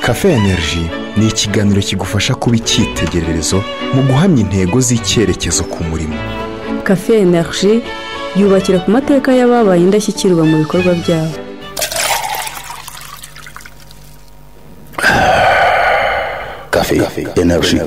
Cafe Energy ni ikiganiro kigufasha kuba icyitegererezo mu guhamya intego z'icyerekezo ku murimo cafe energy yubakira ku mateka y'ababaye indashyikirwa mu bikorwa byabo Café, Energy.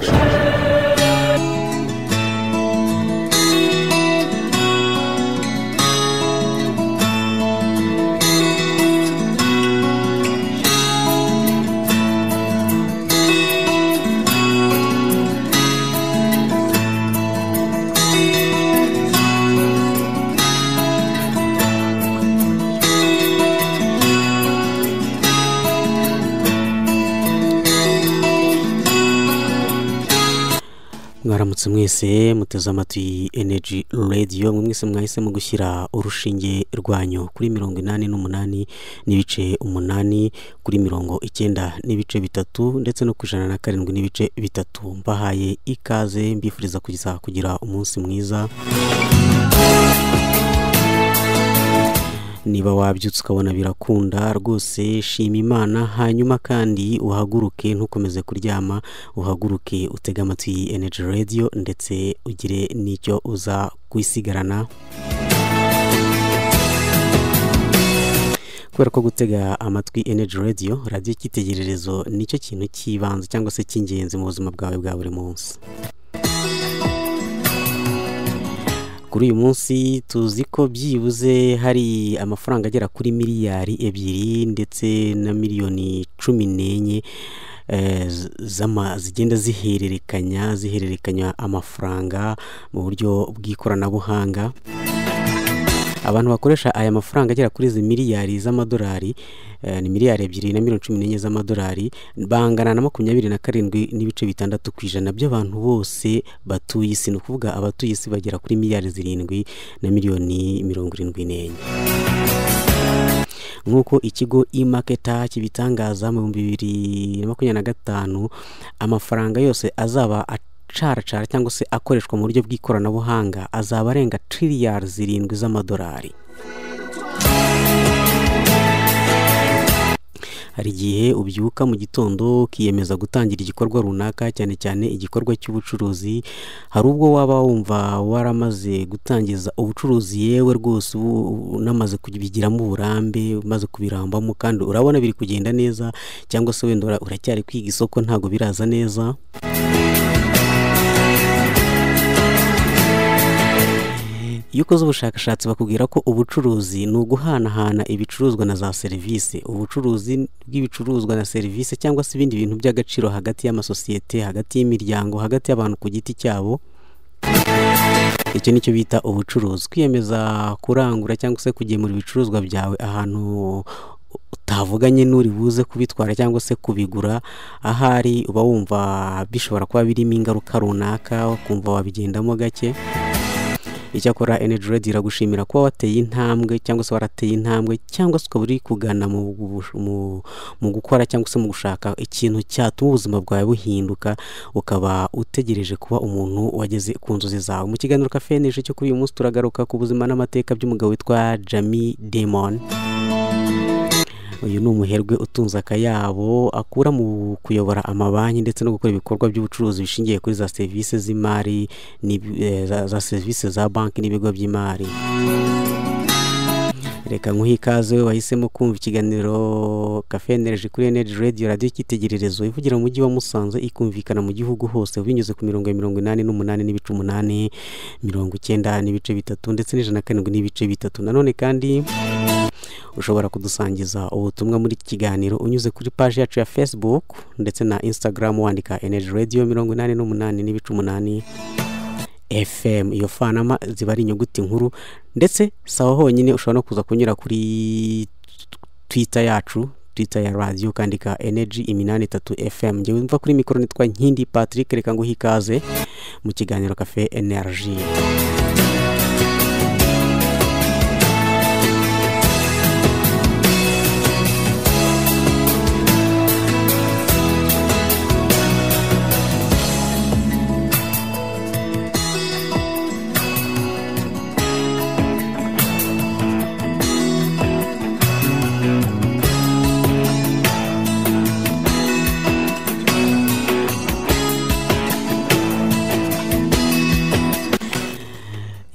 mwaramutse mwese muteze amatwi energy radio mwe mwese mwahisemo gushyira urushinge rwanyu kuri mirongo inani n'umunani n'ibice umunani kuri mirongo icyenda n'ibice bitatu ndetse no ku ijana na karindwi n'ibice bitatu mbahaye ikaze mbifuriza kugira kugira umunsi mwiza niba wabyutse ukabona birakunda rwose shima imana hanyuma kandi uhaguruke ntukomeze kuryama uhaguruke utege amatwi iyi energy radio ndetse ugire n'icyo uza kwisigarana kubera ko gutega amatwi energy radio radiyo icyitegererezo nicyo kintu cy'ibanze cyangwa se cy'ingenzi mu buzima bwawe bwa buri munsi kuri uyu munsi tuzi ko byibuze hari amafaranga agera kuri miliyari ebyiri ndetse na miliyoni cumi n'enye eh, z'ama- zigenda zihererekanya zihererekanya amafaranga mu buryo bw'ikoranabuhanga abantu bakoresha aya mafaranga agera kuri izi miliyari z'amadolari eh, ni miliyari ebyiri na miliyoni cumi n'enye z'amadolari bangana na makumyabiri na karindwi n'ibice bitandatu ku ijana by'abantu bose batuye isi ni ukuvuga abatuye isi bagera kuri miliyari zirindwi na miliyoni mirongo irindwi n'enye nk'uko ikigo e-marketer kibitangaza mu bihumbi bibiri na makumyabiri na gatanu amafaranga yose azaba acaracara cyangwa se akoreshwa mu buryo bw'ikoranabuhanga azaba arenga tiriyari zirindwi z'amadolari hari igihe ubyuka mu gitondo ukiyemeza gutangira igikorwa runaka cyane cyane igikorwa cy'ubucuruzi hari ubwo waba wumva waramaze gutangiza ubucuruzi yewe rwose ubu unamaze kubigiramo uburambe umaze kubirambamo kandi urabona biri kugenda neza cyangwa se wenda ura- uracyari kwiga isoko ntabwo biraza neza iyo ukoze ubushakashatsi bakubwira ko ubucuruzi ni uguhanahana ibicuruzwa na za serivisi ubucuruzi bw'ibicuruzwa na serivisi cyangwa se ibindi bintu by'agaciro hagati y'amasosiyete hagati y'imiryango hagati y'abantu ku giti cyabo icyo nicyo bita ubucuruzi kwiyemeza kurangura cyangwa se kugemura ibicuruzwa byawe ahantu utavuganye n'uri buze kubitwara cyangwa se kubigura ahari uba wumva bishobora kuba birimo ingaruka runaka ukumva wabigendamo gake icyakora energy radio iragushimira kuba wateye intambwe cyangwa se warateye intambwe cyangwa se ukaba uri kugana mu, gubush- mu, mu gukora cyangwa se mu gushaka ikintu cyatuma ubuzima bwawe buhinduka ukaba utegereje kuba umuntu wageze ku nzozi zawe mu kiganiro kafeneje cyo kuri uyu munsi turagaruka ku buzima n'amateka by'umugabo witwa jami demon uyu ni umuherwe utunze akayabo akura mu kuyobora amabanki ndetse no gukora ibikorwa by'ubucuruzi bishingiye kuri za serivisi z'imari n'ibi- eh, za za serivisi za banki n'ibigo by'imari reka nkuhe ikaze we wahisemo kumva ikiganiro cafe energy kuri energy radio radiyo icyitegererezo ivugira mu mujyi wa musanze ikumvikana mu gihugu hose binyuze ku mirongo ya mirongo inani n'umunani n'ibice umunani mirongo icyenda n'ibice bitatu ndetse n'ijana na karindwi n'ibice bitatu nanone kandi ushobora kudusangiza ubutumwa muri iki kiganiro unyuze kuri paji yacu ya facebook ndetse na instagram wandika energy radio mirongo inani n'umunani n'ibice umunani fm iyo fanama ziba ari inyuguti nkuru ndetse sawa honyine ushobora no kuza kunyura kuri twitter yacu twitter ya radiyo ukandika energy iminani itatu fm ngewe mva kuri mikoro nitwa nkindi patrick reka nguhe ikaze mu kiganiro cafe energy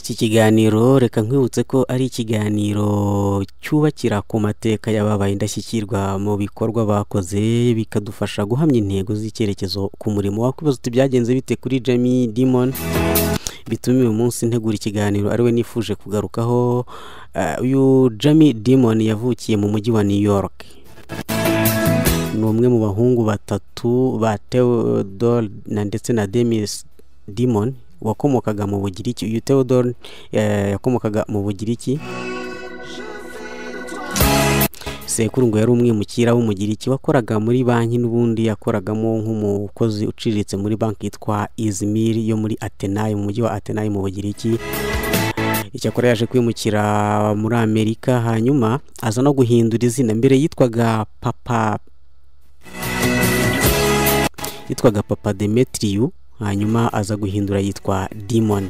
kiganiro reka nkwibutse ko ari ikiganiro cyubakira ku mateka y'ababaye indashyikirwa mu bikorwa bakoze bikadufasha guhamya intego z'icyerekezo ku murimo wakwibaza uti byagenze bite kuri Jamie Dimon bitume uyu munsi ntegura ikiganiro ariwe nifuje kugarukaho Ah, uyu Jamie Dimon yavukiye mu mujyi wa New York ni umwe mu bahungu batatu ba Theodore na ndetse na Demis Dimon wakomokaga mu Bugiriki uyu Theodore eh, yakomokaga mu Bugiriki sekuru ngo yari umwimukira w'umugiriki wakoraga muri banki n'ubundi yakoragamo nk'umukozi uciriritse muri banki yitwa Izmir yo muri Atenayi mu mujyi wa Atenayi mu Bugiriki icyakora yaje kwimukira muri amerika hanyuma aza no guhindura izina mbere yitwaga papa yitwaga papa demetriyu hanyuma aza guhindura yitwa dimon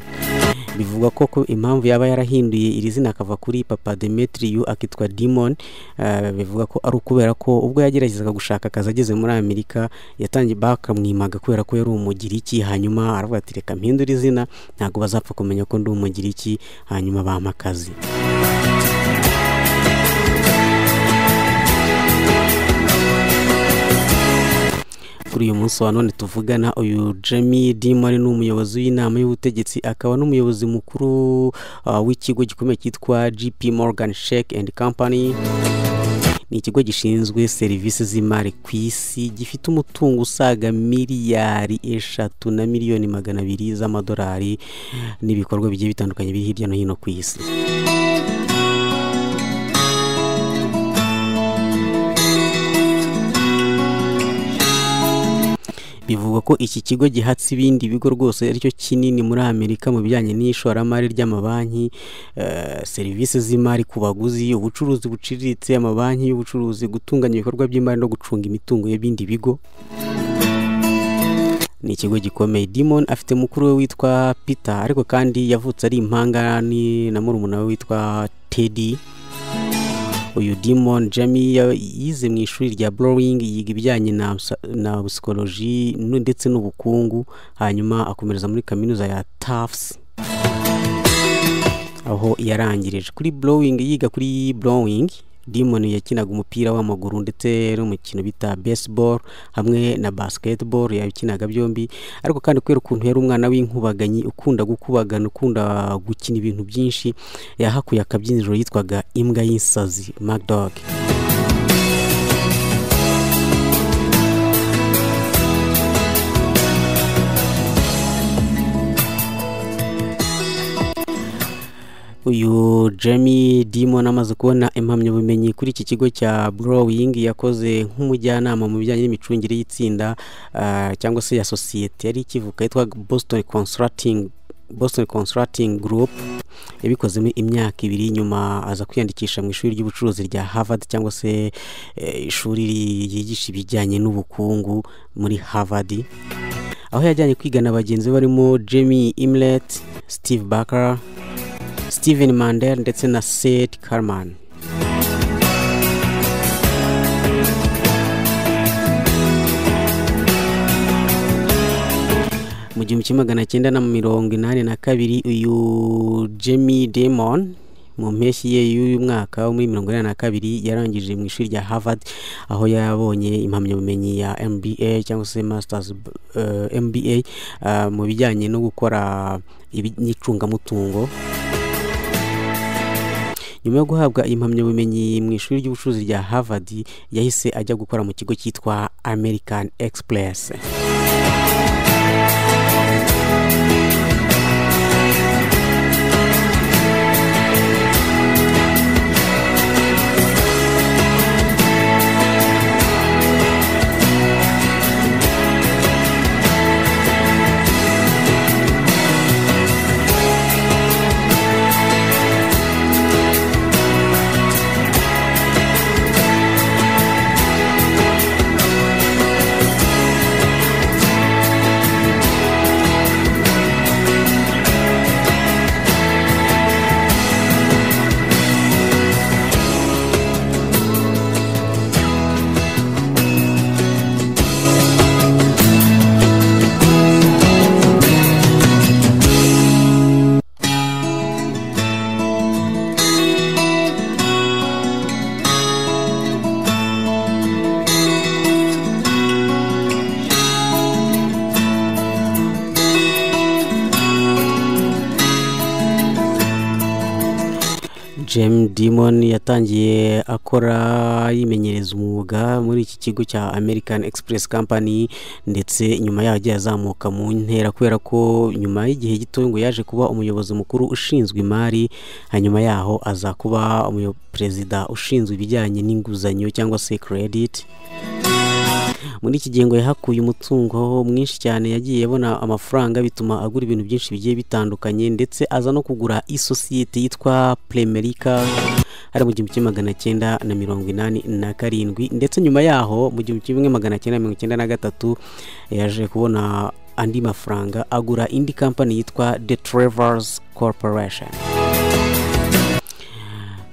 bivugwa ko ko impamvu yaba yarahinduye iri zina akava kuri papa demetriyu akitwa dimon eh, bivuga ko ari ukubera ko ubwo yageragezaga gushaka akazi ageze muri amerika yatangiye bakamwimaga kubera ko yari umugiriki hanyuma aravuga ati reka mpindura izina ntabwo bazapfa kumenya ko ndi umugiriki hanyuma bampa akazi kuri uyu munsi wa none tuvugana uyu Jamie Dimari ni umuyobozi w'inama y'ubutegetsi akaba n'umuyobozi mukuru uh, w'ikigo gikomeye cyitwa GP Morgan Shake and Company ni ikigo gishinzwe serivisi z'imari ku isi gifite umutungo usaga miliyari eshatu na miliyoni magana abiri z'amadolari n'ibikorwa bigiye bitandukanye biri hirya no hino ku isi bivugwa ko iki kigo gihatse ibindi bigo rwose aricyo kinini muri amerika mu bijyanye n'ishoramari ry'amabanki eh, serivisi z'imari ku baguzi ubucuruzi buciriritse amabanki y'ubucuruzi gutunganya ibikorwa by'imari no gucunga imitungo y'ibindi bigo ni ikigo gikomeye Dimon afite mukuru we witwa Peter ariko kandi yavutse ari impangani na murumuna we witwa Teddy uyu Dimon Jamie ya- yize mu ishuri rya Blowing yiga ibijyanye na psa- na psychology nu- ndetse n'ubukungu hanyuma akomereza muri kaminuza ya Tufts aho yarangirije kuri Blowing yiga kuri Blowing Dimon yakinaga umupira w'amaguru ndetse n'umukino bita baseball hamwe na basketball yabikinaga byombi ariko kandi kubera ukuntu yari umwana w'inkubaganyi ukunda gukubagana ukunda gukina ibintu byinshi yahakuye akabyiniro yitwaga imbwa y'insazi magdog uyu Jamie Dimon amaze kubona impamyabumenyi kuri iki kigo cya Browing yakoze nk'umujyanama mu bijyanye n'imicungire y'itsinda ah, cyangwa se ya sosiyete yari ikivuka yitwa Boston Consulting Boston Consulting Group yabikozemo imyaka ibiri nyuma aza kwiyandikisha mu ishuri ry'ubucuruzi rya Harvard cyangwa se eh, ishuri ryigisha ibijyanye n'ubukungu muri Harvard aho yajyanye kwiga na bagenzi be barimo Jamie Imlet, Steve Barker, Steven Mandel ndetse na Seth Karman mu gihumbi kimwe magana cyenda na mirongo inani na kabiri uyu Jamie Damon mu mpeshyi ye y'uyu mwaka wo muri mirongo inani na kabiri yarangije mu ishuri rya Harvard aho yabonye impamyabumenyi ya MBA cyangwa se Masters eh, MBA ah, mu bijyanye no gukora ibi- n'icungamutungo nyuma yo guhabwa impamyabumenyi mu ishuri ry'ubucuruzi rya Harvard yahise ajya gukora mu kigo cyitwa American Express James Dimon yatangiye akora yimenyereza umwuga muri iki kigo cya American Express Company ndetse nyuma yaho agiye azamuka mu ntera kubera ko nyuma y'igihe gito ngo yaje kuba umuyobozi mukuru ushinzwe imari hanyuma yaho aza kuba umuyo- perezida ushinzwe ibijyanye n'inguzanyo cyangwa se credit muri iki gihe ngo yahakuye umutungo mwinshi cyane yagiye abona amafaranga bituma agura ibintu byinshi bigiye bitandukanye ndetse aza no kugura isosiyete yitwa Premerika ari mu gihumbi kimwe magana cyenda na mirongo inani na karindwi ndetse nyuma yaho mu gihumbi kimwe magana cyenda mirongo icyenda na gatatu yaje kubona andi mafaranga agura indi kampani yitwa The Travels Corporation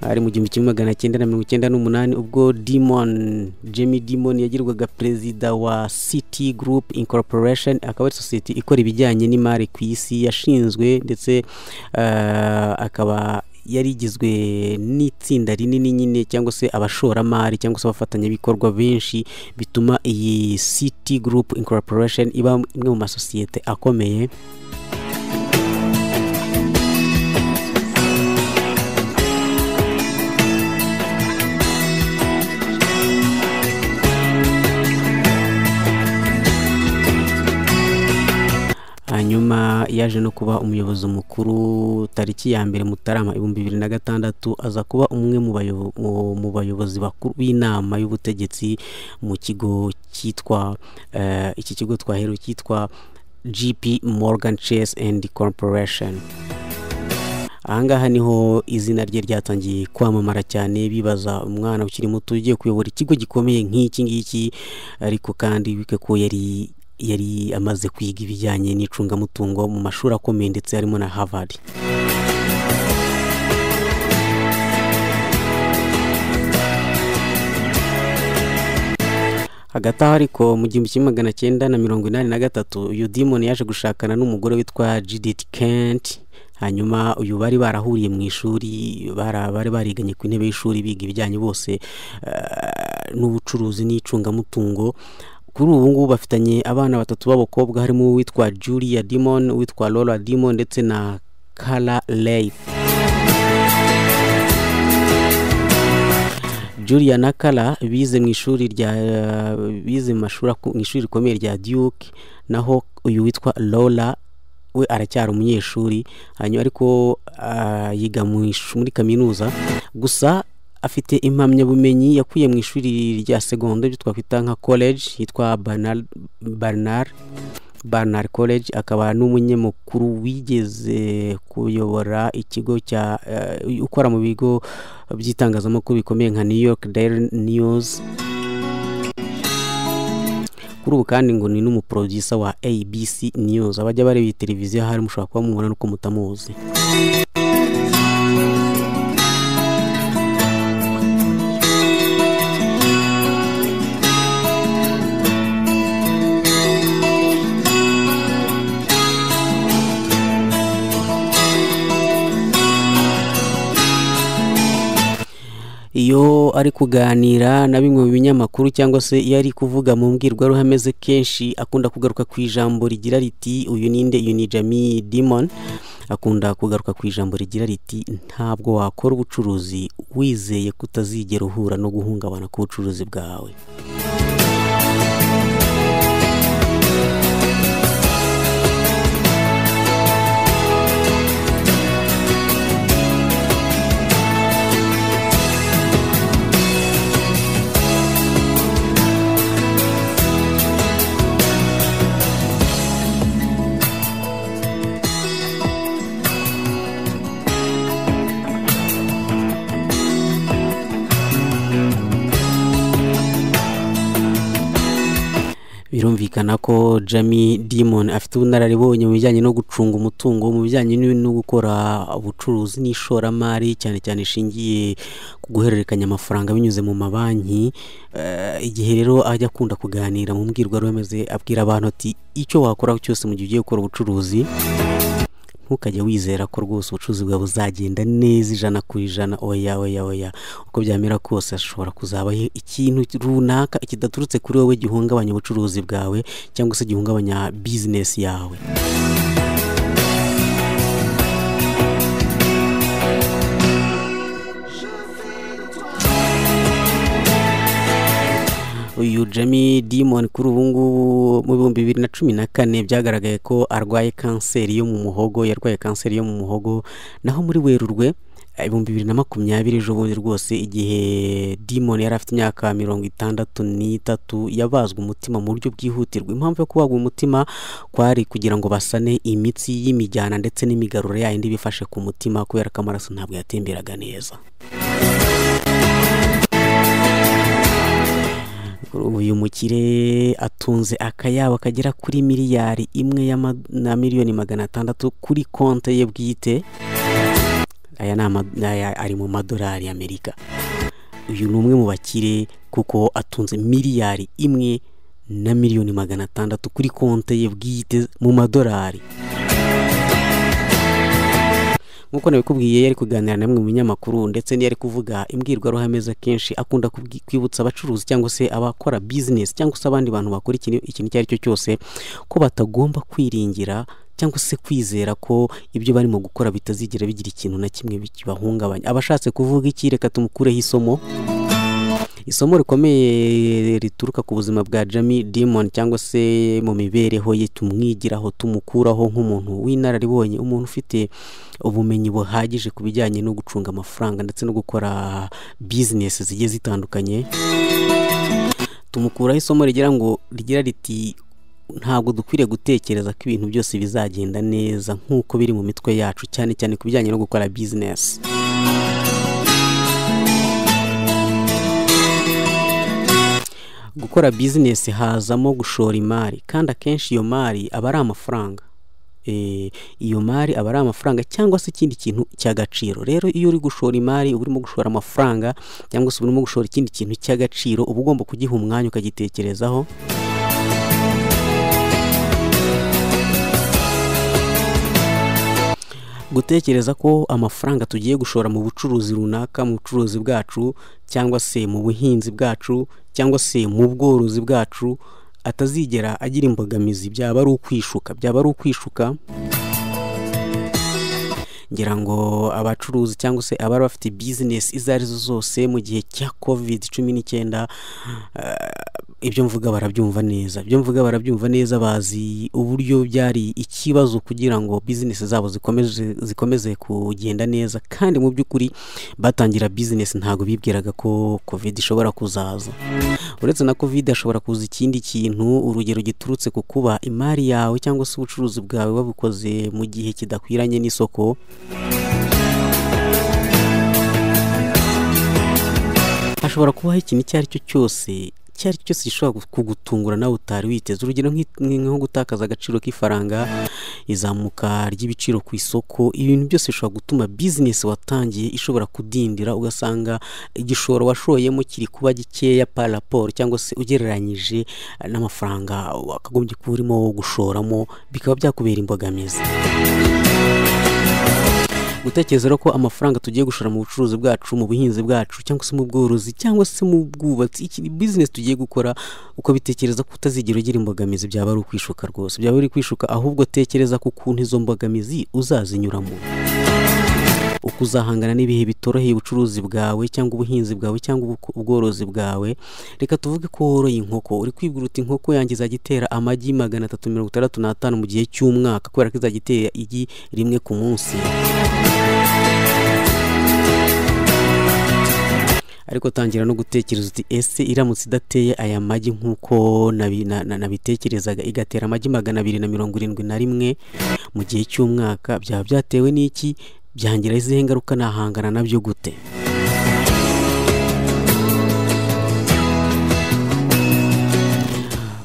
ari mu gihumbi kimwe magana cyenda na mirongo icyenda n'umunani ubwo Demon Jamie Demon yagirwaga perezida wa City Group Incorporation akaba ari sosiyete ikora ibijyanye n'imari ku isi yashinzwe ndetse eh, akaba yari igizwe n'itsinda rinini nyine cyangwa se abashoramari cyangwa se abafatanyabikorwa benshi bituma iyi City Group Incorporation iba imwe mu masosiyete akomeye hanyuma yaje no kuba umuyobozi mukuru tariki ya mbere mutarama ibihumbi bibiri na gatandatu aza kuba umwe mu bayo- mu- mu bayobozi bakuru b'inama y'ubutegetsi mu kigo cyitwa eh, iki kigo twaherewe cyitwa gp morgan chase and corporation ahangaha niho izina rye ryatangiye kwamamara cyane bibaza umwana ukiri muto ugiye kuyobora ikigo gikomeye nk'iki ngiki ariko kandi bibuke ko yari yari amaze kwiga ibijyanye n'icungamutungo mu mashuri akomeye ndetse harimo na Harvard hagati aho ariko mu gihumbi kimwe magana cyenda na mirongo inani na gatatu uyu Demon yaje gushakana n'umugore witwa Judith Kent hanyuma uyu bari barahuriye mu ishuri bara- bari bariganye ku ntebe y'ishuri biga ibijyanye bose eh, n'ubucuruzi n'icungamutungo kuri ubu ngubu bafitanye abana batatu b'abakobwa harimo uwitwa Julia Dimon uwitwa Laura Dimon ndetse na Kala Leif Julia na Kala bize mu ishuri rya bize mu mashuri aku- mu ishuri rikomeye rya Duke naho uyu witwa Lola we aracyari umunyeshuri hanyuma ariko ah, yiga mu ish- muri kaminuza gusa afite impamyabumenyi yakuye mu ishuri rya segonda ibyo twakwita nka college yitwa Barnard Barnard Barnard College akaba n'umunyamakuru wigeze kuyobora ikigo cya eh, ukora mu bigo by'itangazamakuru bikomeye nka New York Daily News kuri ubu kandi ngo ni n'umuproducer wa ABC News abajya bareba iyi televiziyo ahari mushobora kuba mubona nuko mutamuzi iyo ari kuganira na bimwe mu binyamakuru cyangwa se iyo ari kuvuga mu mbwirwaruhame ze kenshi akunda kugaruka ku ijambo rigira riti uyu ninde uyu ni Jamie Dimon akunda kugaruka ku ijambo rigira riti ntabwo wakora ubucuruzi wizeye ko utazigera uhura no guhungabana k'ubucuruzi bwawe birumvikana ko Jamie Dimon afite ubunararibonye mu bijyanye no gucunga umutungo mu bijyanye n'ibintu no gukora ubucuruzi n'ishoramari cyane cyane ishingiye ku guhererekanya amafaranga binyuze mu mabanki Eh, igihe rero ajya akunda kuganira mu mbwirwaruhame ze abwira abantu ati icyo wakora cyose mu gihe ugiye gukora ubucuruzi ntukajya wizera ko rwose ubucuruzi bwawe buzagenda neza ijana ku ijana oya oya oya uko byamera kose hashobora kuzabaho ikintu runaka kidaturutse kuri wowe gihungabanya ubucuruzi bwawe cyangwa se gihungabanya bizinesi yawe uyu Jamie Dimon kuri ubu ngubu mu bihumbi bibiri na cumi na kane byagaragaye ko arwaye kanseri yo mu muhogo yarwaye kanseri yo mu muhogo naho muri werurwe ibihumbi bibiri na makumyabiri ejo bundi rwose igihe Demon yari afite imyaka mirongo itandatu n'itatu yabazwe umutima mu buryo bwihutirwa impamvu yo kubagwa umutima kwari kugira ngo basane imitsi y'imijyana ndetse n'imigaruro yayindi bifashe ku mutima kubera ko amaraso ntabwo yatemberaga neza uyu mukire atunze akayabo kagera kuri miliyari imwe y'ama- na miliyoni magana atandatu kuri konte ye bwite aya ni ama- aya ari mu madolari y'amerika uyu ni umwe mu bakire kuko atunze miliyari imwe na miliyoni magana atandatu kuri konte ye bwite mu madolari nk'uko nabikubwiye yari kuganira na bamwe mu binyamakuru ndetse n'iyo ari kuvuga imbwirwaruhame ze kenshi akunda kubwi- kwibutsa abacuruzi cyangwa se abakora bizinesi cyangwa se abandi bantu bakora ikintu ikintu icyo ari cyo cyose ko batagomba kwiringira cyangwa se kwizera ko ibyo barimo gukora bitazigera bigira ikintu na kimwe kibahungabanya abashatse kuvuga iki reka tumukureho isomo isomo rikomeye rituruka ku buzima bwa Jamie Dimon cyangwa se mu mibereho ye tumwigiraho tumukuraho nk'umuntu w'inararibonye umuntu ufite ubumenyi buhagije ku bijyanye no gucunga amafaranga ndetse no gukora bizinesi zigiye zitandukanye tumukuraho isomo rigira ngo rigira riti ntabwo dukwiriye gutekereza ko ibintu byose bizagenda neza nk'uko biri mu mitwe yacu cyane cyane ku bijyanye no gukora bizinesi gukora bizinesi hazamo gushora imari kandi akenshi iyo mari aba ari amafaranga Eh, iyo mari aba ari amafaranga cyangwa se ikindi kintu cy'agaciro rero iyo uri gushora imari uba urimo gushora amafaranga cyangwa se uba urimo gushora ikindi kintu cy'agaciro uba ugomba kugiha umwanya ukagitekerezaho gutekereza ko amafaranga tugiye gushora mu bucuruzi runaka mu bucuruzi bwacu cyangwa se mu buhinzi bwacu cyangwa se mu bworozi bwacu atazigera agira imbogamizi byaba ari ukwishuka byaba ari ukwishuka ngira ngo abacuruzi cyangwa se abari bafite bizinesi izo arizo zose mu gihe cya covid cumi n'icyenda ibyo mvuga barabyumva neza ibyo mvuga barabyumva neza bazi uburyo byari ikibazo kugira ngo bizinesi zabo zikomeze zikomeze kugenda neza kandi mu by'ukuri batangira bizinesi ntabwo bibwiraga ko covid ishobora kuzaza uretse na covid hashobora kuza ikindi kintu urugero giturutse ku kuba imari yawe cyangwa se ubucuruzi bwawe wabukoze mu gihe kidakwiranye n'isoko hashobora kubaho ikintu icyo ari cyo cyose icyo ari cyo cyose gishobora gu- kugutungura nawe utari witeze urugero nk'i- nk- nko gutakaza agaciro k'ifaranga izamuka ry'ibiciro ku isoko ibintu byose bishobora gutuma bizinesi watangiye ishobora kudindira ugasanga igishoro washoyemo kiri kuba gikeya par rapport cyangwa se ugereranyije eh, n'amafaranga wakagombye kuba urimo gushoramo bikaba byakubera imbogamizi gutekereza rero ko amafaranga tugiye gushora mu bucuruzi bwacu mu buhinzi bwacu cyangwa se mu bworozi cyangwa se mu bwubatsi iki ni bizinesi tugiye gukora uko bitekereza ko utazigera ugira imbogamizi byaba ari ukwishuka rwose byaba ari ukwishuka ahubwo tekereza ku kuntu izo mbogamizi uzazinyuramo uko uzahangana n'ibihe bitoroheye ubucuruzi bwawe cyangwa ubuhinzi bwawe cyangwa ubu- ubworozi bwawe reka tuvuge ko woroye inkoko uri kwibwira uti inkoko yanjye izajya itera amagi magana atatu mirongo itandatu n'atanu mu gihe cy'umwaka kubera ko izajya itera igi rimwe ku munsi ariko tangira no gutekereza uti ese iramutse idateye aya magi nk'uko nabi- na- na- nabitekerezaga igatera amagi magana abiri na mirongo irindwi na rimwe mu gihe cy'umwaka byaba byatewe n'iki byangira izihe ngaruka nahangana nabyo gute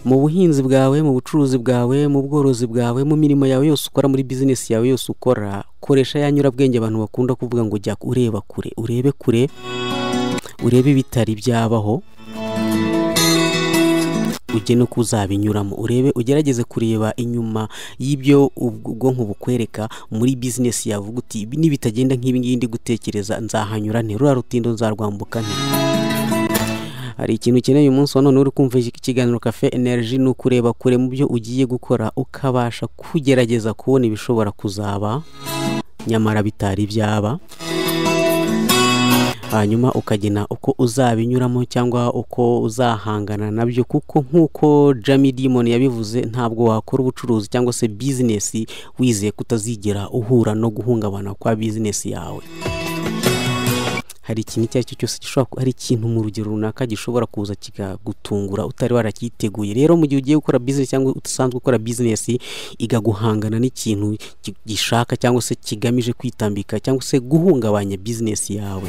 mu buhinzi bwawe mu bucuruzi bwawe mu bworozi bwawe mu mirimo yawe yose ukora muri bizinesi yawe yose ukora koresha ya nyurabwenge abantu bakunda kuvuga ngo jya ureba kure urebe kure urebe ibitari byabaho ujye no kuzabinyuramo urebe ugerageze kureba inyuma y'ibyo ubwo ubwonko bukwereka muri bizinesi yawe uvuga uti "Ibi nibitagenda nk'ibi ngibi ndi gutekereza nzahanyura nte ruriya rutindo nzarwambuka nte hari ikintu ukeneye umunsi wa none uri kumva iki- ikiganiro cafe energy ni ukureba kure mu byo ugiye gukora ukabasha kugerageza kubona ibishobora kuzaba nyamara bitari byaba hanyuma ukagena uko uzabinyuramo cyangwa uko uzahangana nabyo kuko nk'uko Jamie Dimon yabivuze ntabwo wakora ubucuruzi cyangwa se bizinesi wizeye kutazigera uhura no guhungabana kwa bizinesi yawe hari ikintu icyo ari cyo cyose gishobora ku- hari ikintu mu rugero runaka gishobora kuza kikagutungura utari waracyiteguye rero mu gihe ugiye gukora bizinesi cyangwa usanzwe ukora bizinesi igaguhangana n'ikintu gi- gishaka cyangwa se kigamije kwitambika cyangwa se guhungabanya bizinesi yawe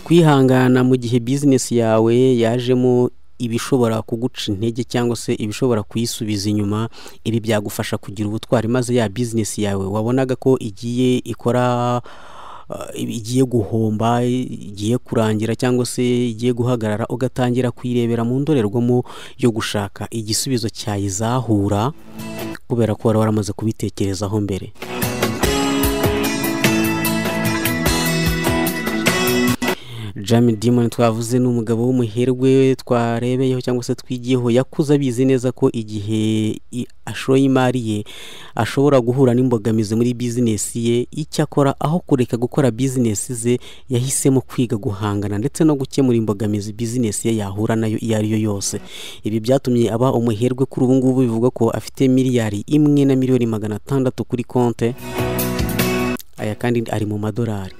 kwihangana mu gihe bizinesi yawe yajemo ibishobora kuguca intege cyangwa se ibishobora kuyisubiza inyuma ibi byagufasha kugira ubutwari maze ya bizinesi yawe wabonaga ko igiye ikora uh, igiye guhomba igiye kurangira cyangwa se igiye guhagarara ugatangira kuyirebera mu ndorerwamo yo gushaka igisubizo cyayizahura kubera ko wari waramaze kubitekerezaho mbere Jamie Dimon twavuze ni umugabo w'umuherwe twarebeyeho cyangwa se twigiyeho yakuze abizi neza ko igihe i- ashoye imari ye ashobora guhura n'imbogamizi muri bizinesi ye icyakora aho kureka gukora bizinesi ze yahisemo kwiga guhangana ndetse no gukemura imbogamizi bizinesi ye yahura nayo iyo ari yo yose ibi byatumye aba umuherwe kuri ubu ngubu bivugwa ko afite miliyari imwe na miliyoni magana atandatu kuri konte aya kandi ari mu madolari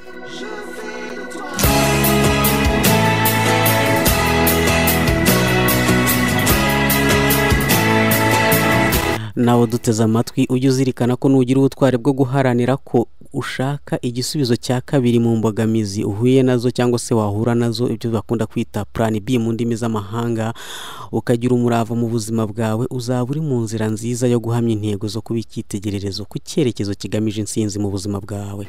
nawe duteze amatwi ujye uzirikana ko nugira ubutwari bwo guharanira ko ushaka igisubizo cya kabiri mu mbogamizi uhuye nazo cyangwa se wahura nazo ibyo bakunda kwita plan B mu ndimi z'amahanga ukagira umurava mu buzima bwawe uzaba uri mu nzira nziza yo guhamya intego zo kuba icyitegererezo ku cyerekezo kigamije intsinzi mu buzima bwawe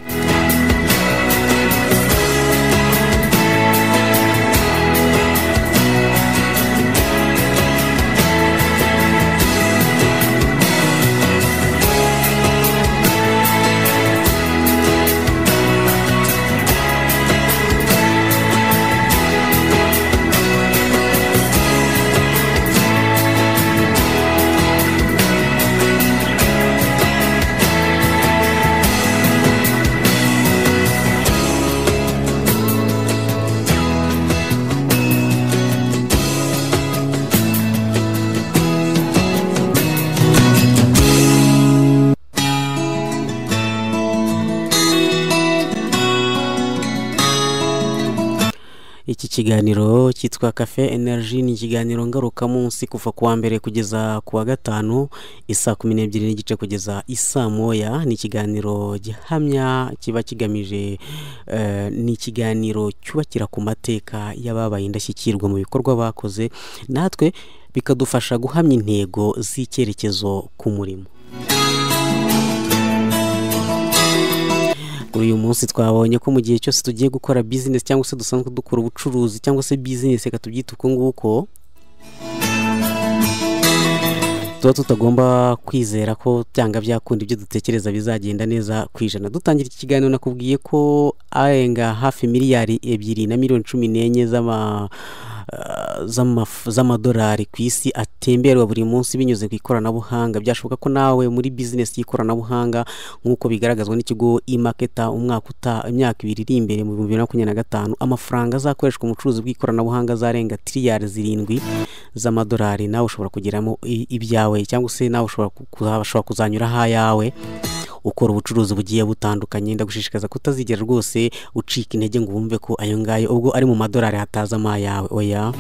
iki kiganiro cyitwa cafe energy ni ikiganiro ngarukamunsi kuva ku wa mbere kugeza ku wa gatanu isaa kumi n'ebyiri n'igice kugeza isaa moya ni ikiganiro gihamya kiba kigamije eh, ni ikiganiro cyubakira ku mateka y'ababaye indashyikirwa mu bikorwa bakoze natwe bikadufasha guhamya intego z'icyerekezo ku murimo kuri uyu munsi twabonye ko mu gihe cyose tugiye gukora bizinesi cyangwa se dusanzwe dukora ubucuruzi cyangwa se bizinesi reka tubyite uko nguko tuba tutagomba kwizera ko byanga byakunda ibyo dutekereza bizagenda neza ku ijana dutangira iki kiganiro nakubwiye ko arenga hafi miliyari ebyiri na miliyoni cumi n'enye z'ama eh, z'amaf- z'amadolari ku isi atemberwa buri munsi binyuze ku ikoranabuhanga byashoboka ko nawe muri bizinesi y'ikoranabuhanga nk'uko bigaragazwa n'ikigo imaketa umwaka uta imyaka ibiri iri imbere mu bihumbi bibiri na makumyabiri na gatanu amafaranga azakoreshwa mu bucuruzi bw'ikoranabuhanga azarenga tiriyari zirindwi z'amadolari nawe ushobora kugeramo i- ibyawe cyangwa se nawe ushobora ku- kuza- ushobora kuzanyura ayawe ukora ubucuruzi bugiye butandukanye ndagushishikaza kutazigera rwose ucika intege ngo wumve ko ayo ngayo ubwo ari mu madolari hatazamo ayawe oya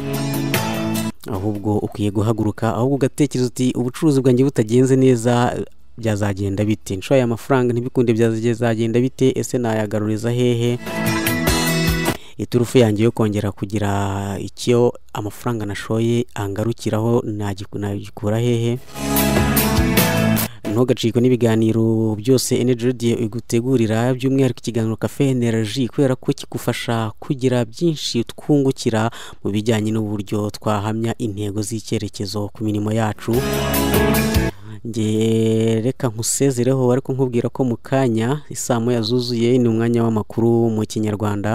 ahubwo ukwiye guhaguruka ahubwo ugatekereza uti ubucuruzi bwanjye butagenze neza byazagenda bite nshoye amafaranga ntibikunde byazagenda bite ese nayagaruriza hehe iturufu yanjye yo kongera kugira icyo amafaranga nashoye angarukiraho nagiku- nagikura hehe ntugacikwe n'ibiganiro byose energy radio igutegurira by'umwihariko ikiganiro cafe energy kubera ko kigufasha kugira byinshi twungukira mu bijyanye n'uburyo twahamya intego z'icyerekezo ku mirimo yacu nge reka nkusezereho ariko nkubwira ko mu kanya isaa moya zuzuye ni umwanya w'amakuru mu kinyarwanda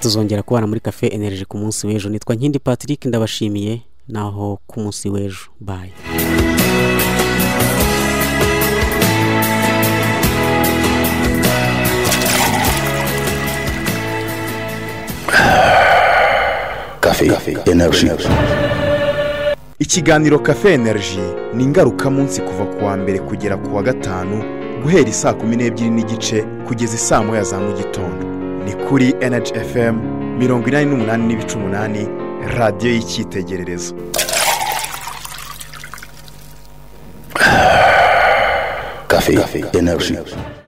tuzongera kubana muri cafe energy ku munsi w'ejo nitwa nkindi patrick ndabashimiye naho ku munsi w'ejo bye Café Énergie. ikiganiro cafe energy ni ingarukamunsi kuva ku wa mbere kugera ku wa gatanu guhera isaa kumi n'ebyiri n'igice kugeza isaa moya za mu gitondo ni kuri energy fm mirongo inani n'umunani n'ibice umunani radiyo y'icyitegererezo Café Énergie.